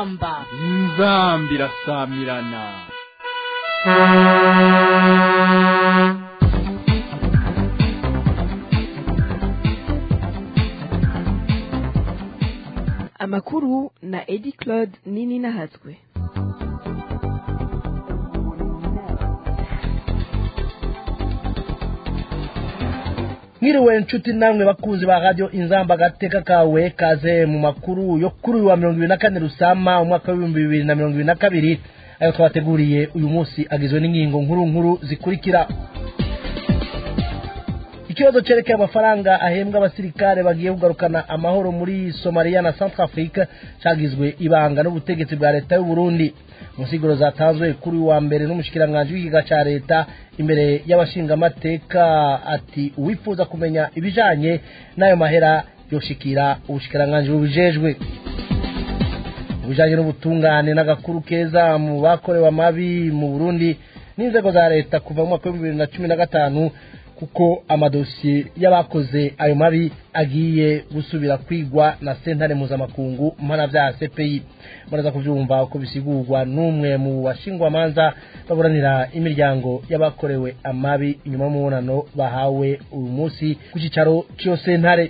inzamba inzamba irasamirana amakuru na edi claude nini nahatswe mwiriwe nshuti namwe bakunzi ba radio inzamba agateka kawe kaze mu makuru yo kuri uyu wa mirongo ibiri na kane rusama umwaka w'ibihumbi bibiri na mirongo ibiri na kabiri ayo twabateguriye uyu munsi agizwe n'ingingo nkuru nkuru zikurikira ikibazo cerekeye amafaranga ahembwa abasirikare bagiye kugarukana amahoro muri somaliya na centrafrique cagizwe ibanga n'ubutegetsi bwa leta y'u Burundi musiguro zatanzwe kuri wa mbere n'umushikiranganji w'ikiga ca leta imbere y'abashingamateka ati uwifuza kumenya ibijanye n'ayo mahera yoshikira ubushikiranganji bubijejwe ubujanye n'ubutungane n'agakuru keza mu bakorewe amabi mu Burundi n'inzego za leta kuva mu mwaka w'ibihumbi bibiri na cumi na gatanu kuko amadosiye y'abakoze ayo mabi agiye gusubira kwigwa na sentare mpuzamakungu mpanavyaha cpi muraza kuvyumva uko bisigurwa n'umwe mu bashingwamanza baburanira imiryango y'abakorewe amabi inyuma y'umubonano bahawe uyu munsi ku cicaro c'iyo sentare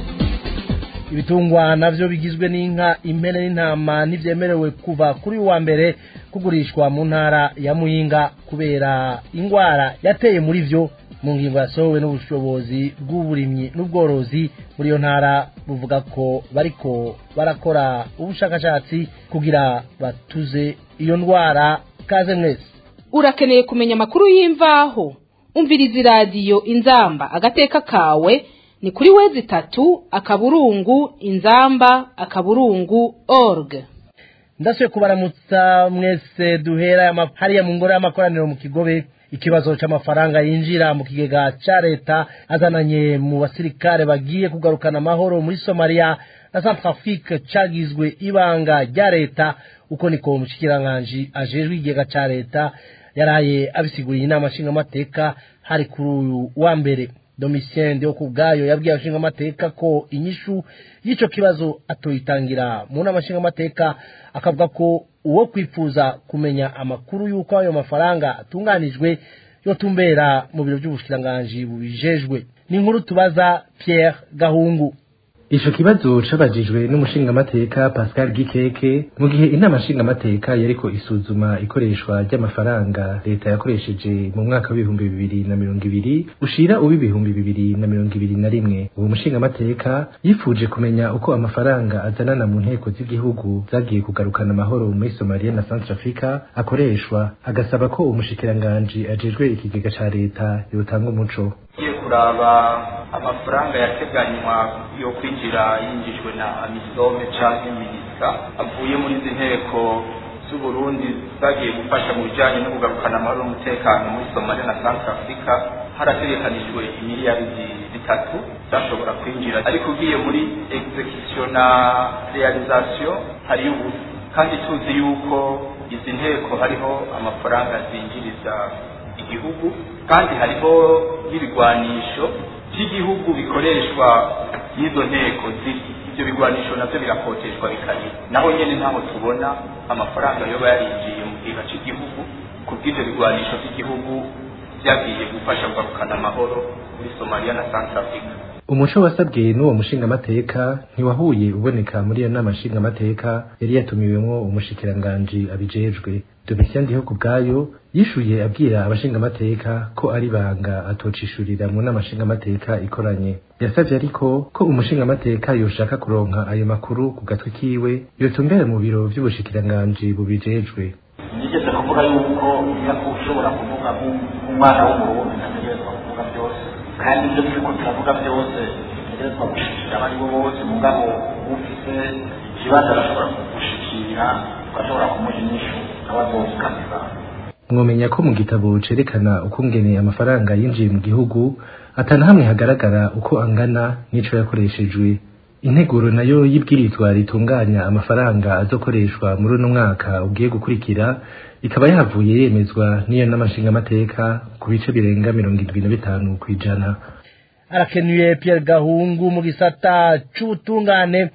ibitungwa navyo bigizwe n'inka impene n'intama ntivyemerewe kuva kuri wa mbere kugurishwa mu ntara ya muyinga kubera ingwara yateye muri vyo mu ngingo yasohowe n'ubushobozi bw'uburimyi n'ubworozi muri iyo ntara buvuga ko bariko barakora ubushakashatsi kugira batuze iyo ndwara kaze mwese urakeneye kumenya amakuru y'imvaho umviriza iradiyo inzamba agateka kawe ni kuri wezi itatu akaburungu inzamba akaburungu org ndasuye kubaramutsa mwese duhera hariya mu ngoro y'amakoraniro mu kigobe ikibazo c'amafaranga yinjira mu kigega ca leta azananye mu basirikare bagiye kugarukana amahoro muri somaliya na centrafrique cagizwe ibanga rya leta uko niko umushikiranganji ajejwe ikigega ca leta yaraye abisiguriye inama nshingamateka hari kuri uyu wa mbere domitien ndeho ku bwayo yabwiye abashingamateka ko inyishu y'ico kibazo atoyitangira mu nama nshingamateka akavuga ko uwo kwifuza kumenya amakuru y'uko ayo mafaranga atunganijwe yotumbera mu biro by'ubushikiranganji bubijejwe ni inkuru tubaza Pierre Gahungu Ico kibazo cabajijwe n'umushingamateka Pascal Gikeke mu gihe inama nshingamateka yariko isuzuma ikoreshwa ry'amafaranga leta yakoresheje mu mwaka w'ibihumbi bibiri na mirongo ibiri ushira uba ibihumbi bibiri na mirongo ibiri na rimwe uwo mushingamateka yifuje kumenya uko amafaranga azanana mu nteko z'igihugu zagiye kugarukana amahoro muri Somalia na Centrafrica akoreshwa agasaba ko umushikiranganji ajejwe ikigega ca leta yotanga umuco ugiye kuraba amafaranga yateganywa yo kwinjira yinjijwe na amisome canke minisika avuye muri izi nteko z'uburundi zagiye gufasha mu bijanye no kugarukana amahoro n'umutekano muri somalia na centre africa harategekanijwe imiliyaridi zitatu zashobora kwinjira ariko ugiye muri execution na realisation hariyo ubusa kandi tuzi yuko izi nteko hariho amafaranga zinjiriza igihugu kandi hariho n'ibigwanisho by'igihugu bikoreshwa n'izo nteko ziri ibyo bigwanisho navyo birakoteshwa bikari naho nyene ntaho tubona amafaranga yoba yarinjiye mu giga cy'igihugu ku bw'ivyo bigwanisho by'igihugu vyagiye gufasha kugarukana amahoro muri somaliya na centrafrica umuco wasabwe n'uwo mushingamateka ntiwahuye uboneka muri iyo nama nshingamateka yari yatumiwemwo umushikiranganji abijejwe domitien ndiho ku bwayo yishuye abwira abashingamateka ko ari banga atocishurira mu nama nshingamateka ikoranye yasavye ariko ko umushingamateka yoshaka kuronka ayo makuru ku gatwe kiwe yotumbera mu biro vy'ubushikiranganji bubijejwe nigeze kuvuga yuko iyo ushobora kuvuga nk'umwana w'umurundi ntategerezwa kuvuga byose kandi ibyo turiko turavuga byose bitegerezwa gushikira abari bo bose mugabo ufise ikibazo arashobora kugushikira ugashobora kumuha inyishu nawe azozikamira mwomenya ko mu gitabo cerekana ukungene amafaranga yinjiye mu gihugu atana hamwe hagaragara uko angana n'ico yakoreshejwe integuro nayo y'ibwirizwa ritunganya amafaranga azokoreshwa muri uno mwaka ugiye gukurikira ikaba yahavuye yemezwa n'iyo n'amashingamateka ku bice birenga mirongo indwi na bitanu kw'ijana arakenuye Pierre Gahungu mu gisata c'ubutungane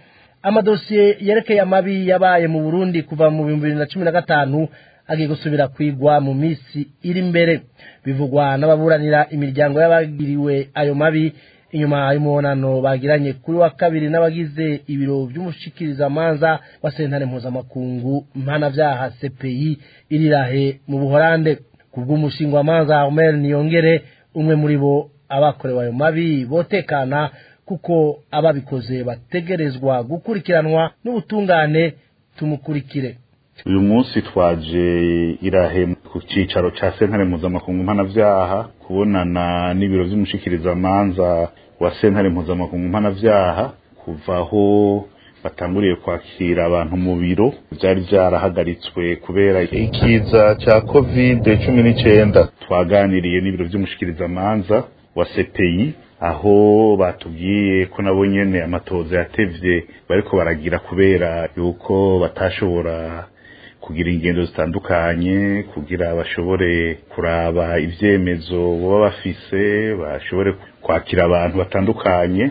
amadosiye yerekeye amabi yabaye mu burundi kuva mu bihumbi bibiri na cumi na gatanu agiye gusubira kwigwa mu minsi iri imbere bivugwa n'ababuranira imiryango y'abagiriwe ayo mabi inyuma y'umubonano bagiranye kuri wa kabiri n'abagize ibiro by'umushikirizamanza wa sentare mpuzamakungu mpanavyaha cpi irirahe mu buhorande kubw'umushingwamanza Armel Niyongere umwe muri bo abakorewe ayo mabi botekana kuko ababikoze bategerezwa gukurikiranwa n'ubutungane tumukurikire uyu munsi twaje irahe ku cyicaro cya sentare mpuzamakungu mpanavyaha kubonana n'ibiro vy'umushikirizamanza wa sentare mpuzamakungu mpanavyaha kuva aho batanguriye kwakira abantu mu biro byari byarahagaritswe kubera ikiza cya covid cumi n'icyenda twaganiriye n'ibiro by'umushikirizamanza wa CPI aho batubwiye ko nabo nyene amatoza yatevye bariko baragira kubera yuko batashobora kugira ingendo zitandukanye kugira bashobore kuraba ivyemezo baba bafise bashobore kwakira abantu batandukanye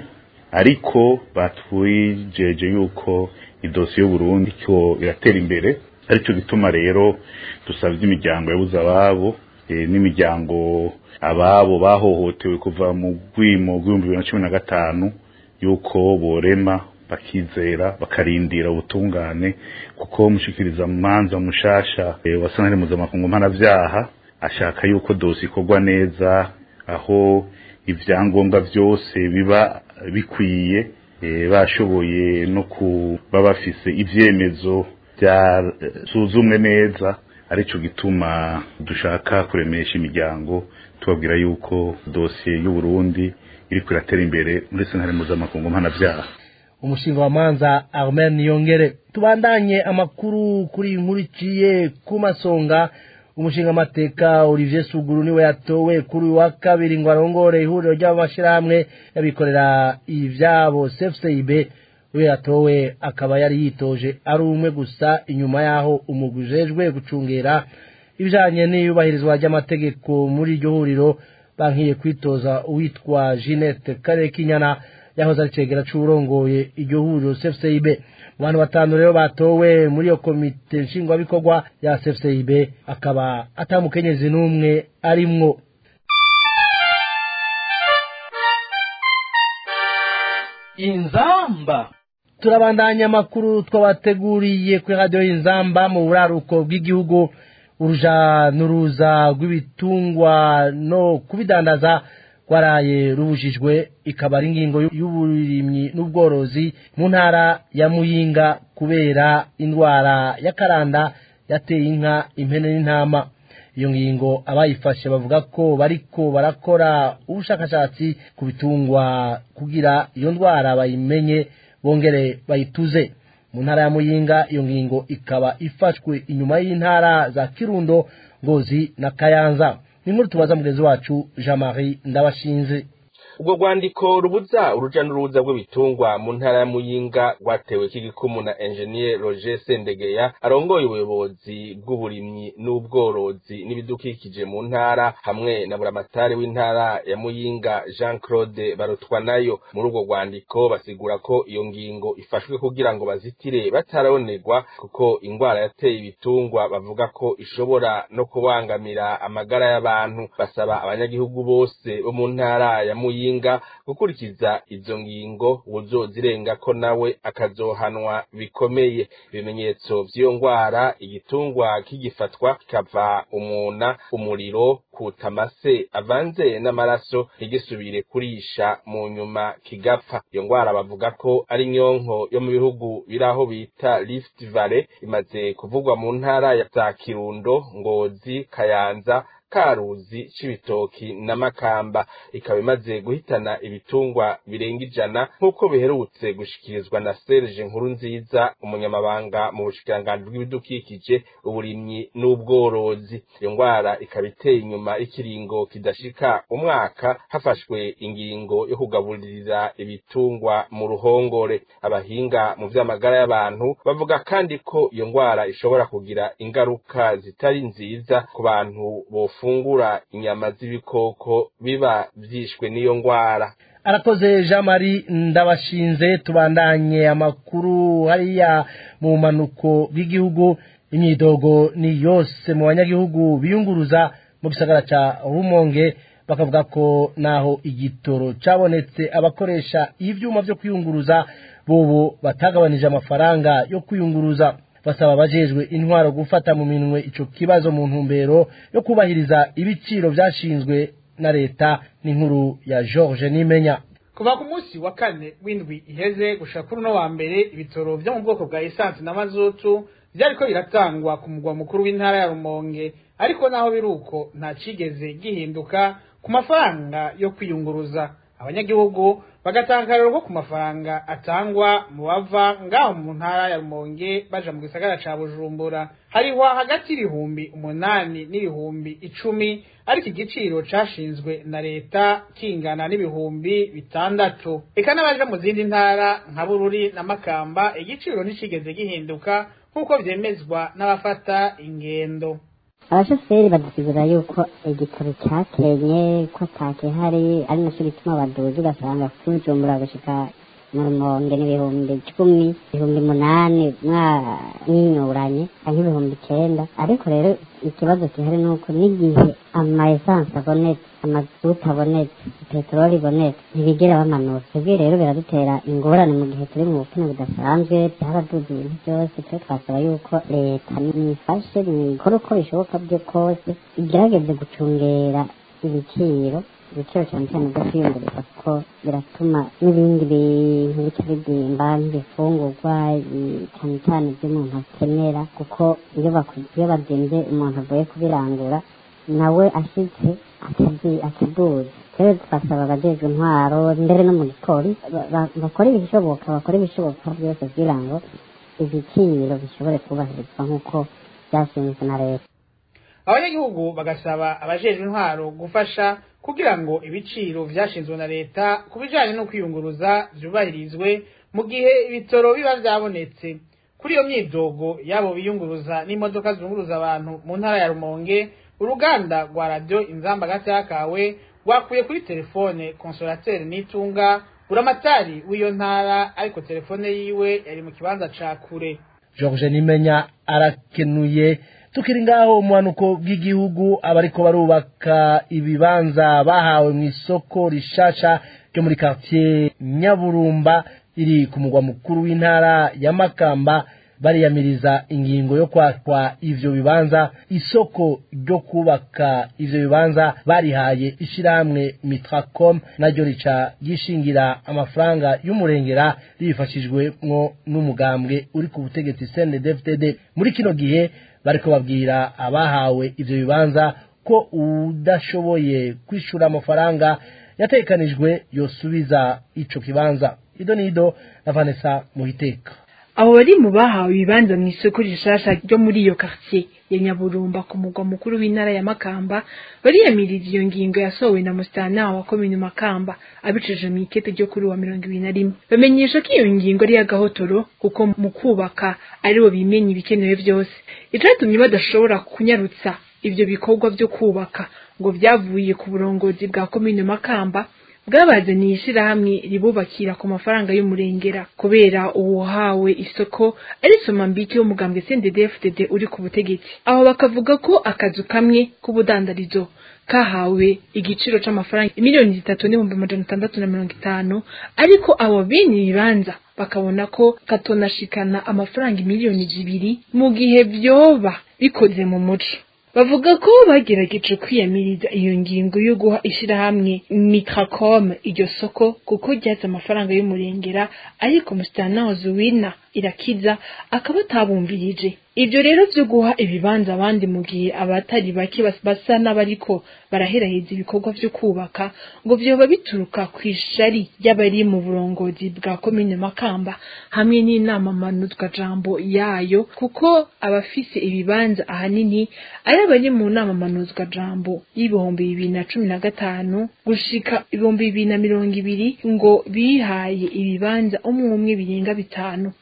ariko batwijeje yuko idosiye y'uburundi ko iratera imbere aricyo gituma rero dusabye imiryango yabuze ababo n'imiryango ababo bahohotewe kuva mu rwimo rw'ibihumbi bibiri na cumi na gatanu yuko borema bakizera bakarindira ubutungane kuko mushikiriza manza mushasha wa sentare mpuzamakungu mpanavyaha ashaka yuko dosi ikorwa neza aho ivyangombwa vyose biba bikwiye bashoboye no kuba bafise ivyemezo byasuzumwe neza arico gituma dushaka kuremesha imiryango tubabwira yuko dosiye y'uburundi iriko iratera imbere muri sentare mpuzamakungu mpanavyaha umushinga wa manza Armel Niyongere tubandanye amakuru kuri iyi nkuru iciye ku masonga umushinga amateka Olivier Suguru niwe yatowe kuri wa kabiri ngo arongore ihuriro ry'amashirahamwe yabikorera ivyabo CFCIB we yatowe akaba yari yitoje ari umwe gusa inyuma yaho umugwi ujejwe gucungera ibijanye n'iyubahirizwa ry'amategeko muri iryo huriro bankiye kwitoza uwitwa Jeanette Karekinyana yahoze ari cegera c'urongoye iryo huriro CFCIB mu bantu batanu rero batowe muri iyo komite nshingwabikorwa ya CFCIB akaba atamukenyezi n'umwe arimwo inzamba turabandanya amakuru twabateguriye kuri radiyo y'inzamba mu buraruko bw'igihugu uruja n'uruza rw'ibitungwa no kubidandaza rwaraye rubujijwe ikaba ari ingingo y'uburimyi n'ubworozi mu ntara ya muyinga kubera indwara y'akaranda yateye inka impene n'intama iyo ngingo abayifashe bavuga ko bariko barakora ubushakashatsi ku bitungwa kugira iyo ndwara bayimenye bongere bayituze mu ntara ya muyinga iyo ngingo ikaba ifashwe inyuma y'intara za kirundo ngozi na kayanza ni nkuru tubaza mugenzi wacu jean marie ndabashinze ubwo rwandiko rubuza uruja n'uruza rw'ibitungwa mu ntara ya muyinga rwatewe k'igikumu na engineer roger sendegeya arongoye ubuyobozi bw'uburimyi n'ubworozi n'ibidukikije mu ntara hamwe na buramatari w'intara ya muyinga jean claude barutwanayo muri urwo rwandiko basigura ko iyo ngingo ifashwe kugira ngo bazitire batarabonerwa kuko ingwara yateye ibitungwa bavuga ko ishobora no kubangamira amagara y'abantu basaba abanyagihugu bose bo mu ntara ya muyinga muyinga gukurikiza izo ngingo uzozirenga ko nawe akazohanwa bikomeye ibimenyetso vy'iyo ngwara igitungwa kigifatwa kikava umuna umuriro kuta amase avanze n'amaraso ntigisubire kurisha mu nyuma kigapfa iyo ngwara bavuga ko ari nyonko yo mu bihugu biraho bita Rift Valley imaze kuvugwa mu ntara ya za Kirundo Ngozi Kayanza karuzi c'ibitoki na makamba ikaba imaze guhitana ibitungwa birenga ijana nk'uko biherutse gushikirizwa na Serge Nkuru nziza umunyamabanga mu bushikiranganji bw'ibidukikije uburimyi n'ubworozi iyo ngwara ikaba iteye inyuma ikiringo kidashika umwaka hafashwe ingingo yo kugaburirira ibitungwa mu ruhongore abahinga mu vy'amagara y'abantu bavuga kandi ko iyo ngwara ishobora kugira ingaruka zitari nziza ku bantu bofu bafungura inyama z'ibikoko biba vyishwe n'iyo ngwara arakoze jean marie ndabashinze tubandanye amakuru hariya mu manuko bw'igihugu imyidogo ni yose mu banyagihugu biyunguruza mu gisagara ca rumonge bakavuga ko naho igitoro cabonetse abakoresha ivyuma vyo kwiyunguruza bobo batagabanije amafaranga yo kwiyunguruza basaba abajejwe intwaro gufata mu minwe ico kibazo mu ntumbero yo kubahiriza ibiciro vyashinzwe na leta n'inkuru ya George Nimenya kuva ku munsi wa kane w'indwi iheze gushika kuri uno wa mbere ibitoro vyo mu bwoko bwa esansi na mazutu vyariko biratangwa ku mugwa mukuru w'intara ya Rumonge ariko naho biruko nta cigeze gihinduka ku mafaranga yo kwiyunguruza abanyagihugu bagatangarira ko ku mafaranga atangwa mu bava ngaho mu ntara ya Rumonge baja mu gisagara ca Bujumbura hariho hagati y'ibihumbi umunani n'ibihumbi icumi ariko igiciro cashinzwe na leta kingana n'ibihumbi bitandatu eka n'abaje mu zindi ntara nka Bururi na Makamba igiciro nticigeze gihinduka nk'uko vyemezwa n'abafata ingendo abashoferi badusigura yuko igitoro cyakenye ko atakihari ari nacyo gituma baduzi ugasanga kujumbura gushika mu rumonge n'ibihumbi icumi ibihumbi munani mwinyuranye canke ibihumbi icenda ariko rero ikibazo gihari ni uko n'igihe ama esanse abonetse amazuta abonetse peteroli ibonetse ntibigera bamanura twebwe rero biradutera ingorane mu gihe turi mu bukene budasanzwe byaraduze ibintu byose twe twasaba yuko leta nifashe nikore uko bishoboka byo kose igerageze gucungera ibiciro ibiciro cyane cyane byo kwiyunguriza kuko biratuma n'ibindi bintu bica bidimba nk'ibifungurwa cyane cyane ibyo umuntu akenera kuko iyo iyo bazimbye umuntu avuye kubirangura nawe ashitse ataduza rero twasaba abajejwe intwaro mbere no mu gipolisi bakora ibishoboka bakora ibishoboka byose kugira ngo ibiciro bishobore kubahirizwa nk'uko byashinzwe na leta abanyagihugu bagasaba abajejwe intwaro gufasha kugira ngo ibiciro vyashinzwe na leta ku bijanye no kwiyunguruza vyubahirizwe mu gihe ibitoro biba vyabonetse kuri iyo myidogo yabo biyunguruza n'imodoka zunguruza abantu mu ntara ya rumonge uruganda rwa radio inzamba gatakawe rwakuye kuri telefone konsolateri nitunga buramatari w'iyo ntara ariko telefone yiwe yari mu kibanza ca kure George Nimenya arakenuye tukiri ngaho umuhanuko bw'igihugu abariko barubaka ibibanza bahawe mu isoko rishasha ryo muri quartier Nyaburumba iri ku mugwa mukuru w'intara ya Makamba bariyamiriza ingingo yo kwakwa ivyo bibanza isoko ryo kubaka ivyo bibanza barihaye ishirahamwe Mitracom naryo rica gishingira amafaranga y'umurengera ribifashijwemwo n'umugambwe uri ku butegetsi CNDD-FDD muri kino gihe bariko babwira abahawe ivyo bibanza ko udashoboye kwishura amafaranga yatekanijwe yosubiza ico kibanza ido nido na Vanessa Muhiteka abo bari mu bahawe ibibanza mu isoko rishasha ryo muri iyo quartier ya Nyaburumba ku mugwa mukuru w'intara ya Makamba bariyamiriza iyo ngingo yasohowe na musitana wa komine Makamba abicije mu ikete ryo kuri wa mirongo ibiri na rimwe bamenyesha ko iyo ngingo ari y'agahotoro kuko mu kubaka aribo bimenya ibikenewe byose icatumye badashobora kunyarutsa ivyo bikorwa vyo kubaka ngo vyavuye ku burongozi bwa komine Makamba bwabazaniye ishirahamwe ribubakira ku mafaranga y'umurengera kubera uwuhawe isoko ari somambike w'umugambwe CNDD-FDD uri ku butegetsi aho bakavuga ko akazu kamwe k'ubudandarizo kahawe igiciro c'amafaranga miliyoni zitatu n'ibihumbi amajana atandatu na mirongo itanu ariko abo bene ibibanza bakabona ko katonashikana amafaranga miliyoni zibiri mu gihe vyoba bikoze mu muco bavuga ko bagerageje kwiyamiriza iyo ngingo yo guha ishirahamwe Mitracom iryo soko kuko ryaza amafaranga y'umurengera ariko musitana Zuwina irakiza akaba atabumvirije ivyo rero vyo guha ibibanza abandi mu gihe abatari bake basa n'abariko baraheraheza ibikorwa vyo kubaka ngo vyoba bituruka kw'ishari ry'abari mu burongozi bwa komine Makamba hamwe n'inama manuzwa jambo yayo kuko abafise ibibanza ahanini ari abari mu nama manuzwa jambo y'ibihumbi bibiri na cumi na gatanu gushika ibihumbi bibiri na mirongo ibiri ngo bihaye ibibanza umwe umwe birenga bitanu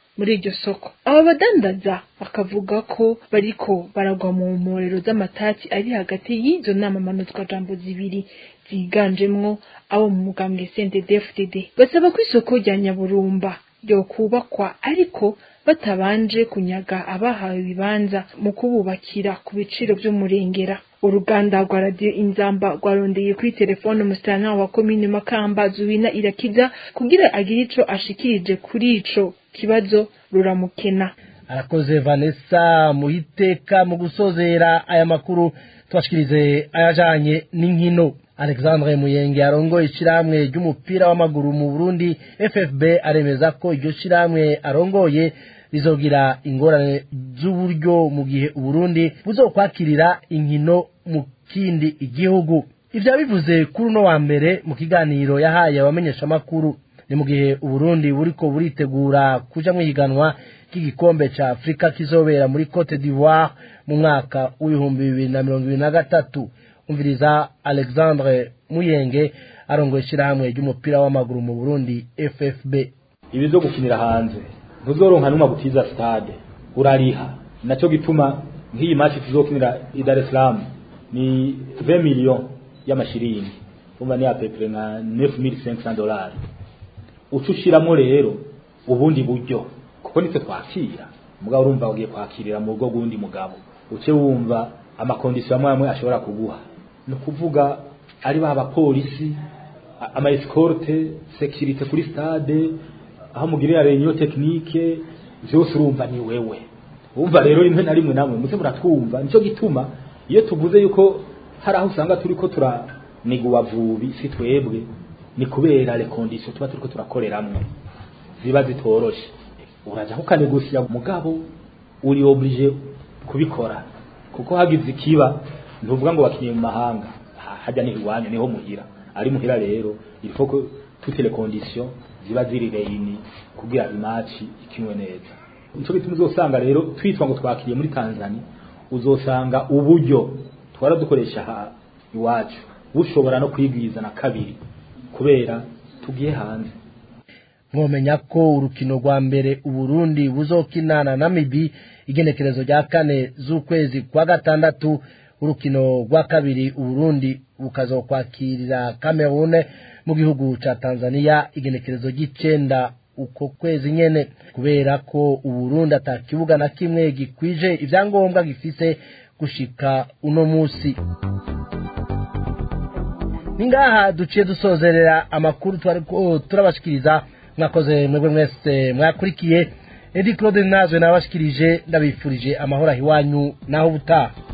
muri iryo soko aba badandaza bakavuga ko bariko baragwa mu mporero z'amatati ari hagati y'izo nama manutwa jambo zibiri ziganjemwo abo mu mugambwe CNDD-FDD basaba ko isoko rya Nyaburumba ryo kubakwa ariko batabanje kunyaga abahawe ibibanza mu kububakira ku biciro vy'umurengera uruganda rwa radiyo inzamba rwarondeye kuri telefone umusitantara wa komine makamba zuwina irakiza kugira agire ico ashikirije kuri ico kibazo ruramukena arakoze vanessa muhiteka mu gusozera aya makuru tubashikirize ayajanye n'inkino alexandre muyenge arongoye ishirahamwe ry'umupira w'amaguru mu burundi ffb aremeza ko iryo shirahamwe arongoye rizogira ingorane z'uburyo mu gihe uburundi buzokwakirira inkino mu kindi igihugu ivyo bivuze kuri uno wa mbere mu kiganiro yahaye abamenyeshamakuru ni mu gihe uburundi buriko buritegura kuja mwihiganwa ry'igikombe ca afurika kizobera muri cote d'ivoire mu mwaka w'ibihumbi bibiri na mirongo ibiri na gatatu umviriza alexandre muyenge arongoye ishirahamwe ry'umupira w'amaguru mu burundi ffb ibi zo gukinira hanze ntuzoronka n'umwe gutiza stade urariha naco gituma nk'iyi match tuzokinira i Dar es Salaam ni 20 millions y'amashiringi umva ni apepre nka 9500 dollars ucushiramo rero ubundi buryo kuko nitwe twakira mugabo urumva ugiye kwakirira mu rugo rw'undi mugabo uce wumva amakondisiyo amwe amwe ashobora kuguha ni ukuvuga ari ba bapolisi ama escorte security kuri stade aho mugirira reunion technique byose urumva ni wewe umva rero rimwe na rimwe namwe muze muratwumva nico gituma iyo tuvuze yuko hari aho usanga turiko turaniguwa vubi si twebwe ni kubera le conditions tuba turiko turakoreramwe ziba zitoroshe uraja kukanegosiya mugabo uri oblige kubikora kuko hagize ikiba ntuvuga ngo bakinye mu mahanga hajya ni iwanyu niho muhira ari muhira rero il faut que toutes les conditions ziba ziri reini kugira imaci ikinwe neza nico gituma uzosanga rero twitwa ngo twakiriye muri Tanzania uzosanga uburyo twara dukoresha ha iwacu bushobora no kwigwiza na kabiri kubera tugiye hanze mwomenya ko urukino rwa mbere uburundi buzokinana na mibi igenekerezo rya kane z'ukwezi kwa gatandatu urukino rwa kabiri uburundi bukazokwakirira kamerune mu gihugu ca tanzania igenekerezo ry'icenda uko kwezi nyene kubera ko uburundi ata kibuga na kimwe gikwije ivyangombwa gifise gushika uno musi ningaha duciye dusozerera amakuru twariko turabashikiriza mwakoze mwebwe mwese mwakurikiye edi claude nazwe nabashikirije ndabifurije amahoro ahiwanyu naho ubutaha